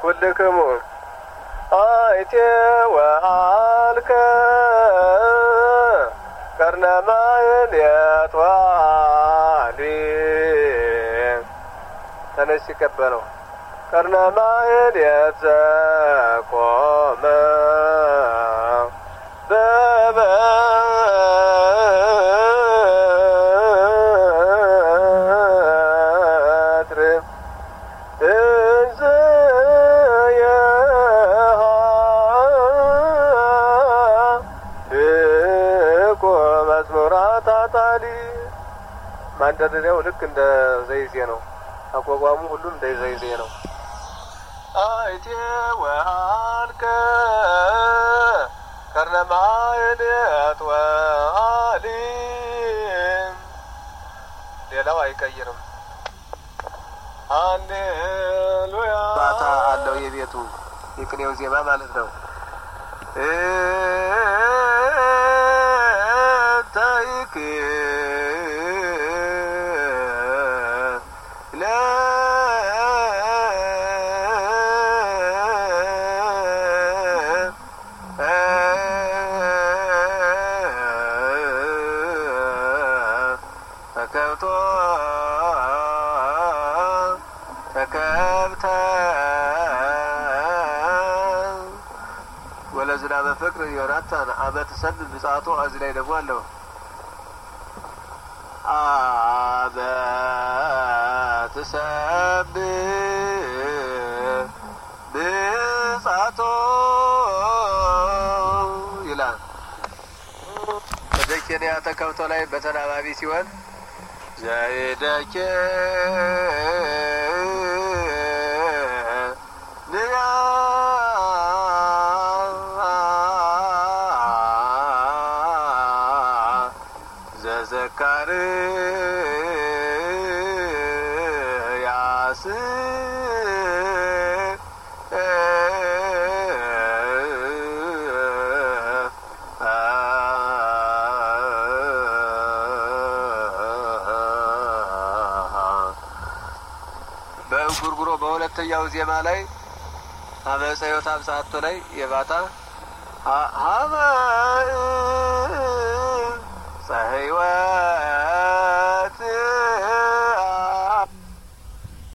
ኩልክሙ አይቴ ወአልከ ቀርነ ማህሌት ዋሊ ተነሽ ሲቀበለው ቀርነ ማህሌት ዘቆመ በበትር እንዘ የሃልቁ መዝሙራት አጣሊ ማንደርደሪያው ልክ እንደ ዘይዜ ነው። አቋቋሙ ሁሉም እንደ ዘይዜ ነው። አይቴ ወአልከ ከርነ ማህሌት ወአሊ ሌላው አይቀይርም። ሃሌሉያ ባታ አለው የቤቱ የቅኔው ዜማ ማለት ነው። ታይክ ተከብቶ ተከብተ ወለዝናበ ፍቅር ዮናታን አመት ሰብ ብጻቶ እዚህ ላይ ደግሞ አለው አመት ሰብ ብጻቶ ይላል። በደኬንያ ተከብቶ ላይ በተናባቢ ሲሆን ዘይደኬ ንያ ዘዘካር ያስ በእንጉርጉሮ በሁለተኛው ዜማ ላይ አመፀ ሕይወት አምሳቶ ላይ የባታ ሀበ ፀሐይወት